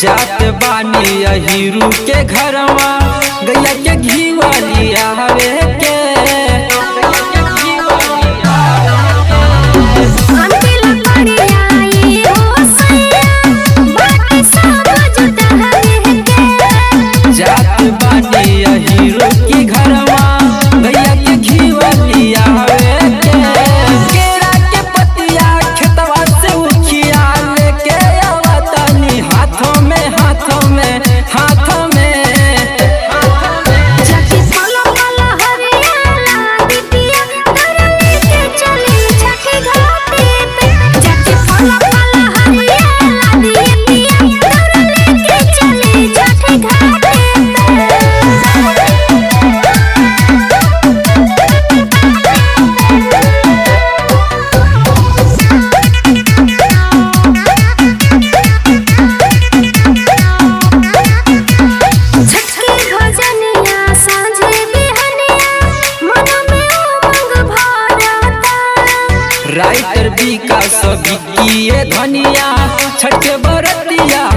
जात बानी अहिरू के घरवा गैया के घीवा लिया हवे के अंतिल पड़ियाई हो सैया बाकी सब जुटा हवे के जात बानी अहिरू की घरवा गैया के घीवा लिया हवे के केरा के पतिया खेतवा से उखिया लेके आवतनी हाथों में हाथों में हाथों में जाके पला पला हरियाला बिटिया करने के चली छठी घाटी पे जाके पला पला हरियाला बिटिया करने के चली छठी घाटी झटके भजनिया सांझे बिहनिया मन में उमंग भरता राइटर विकास विकीय धनिया छठ बरतिया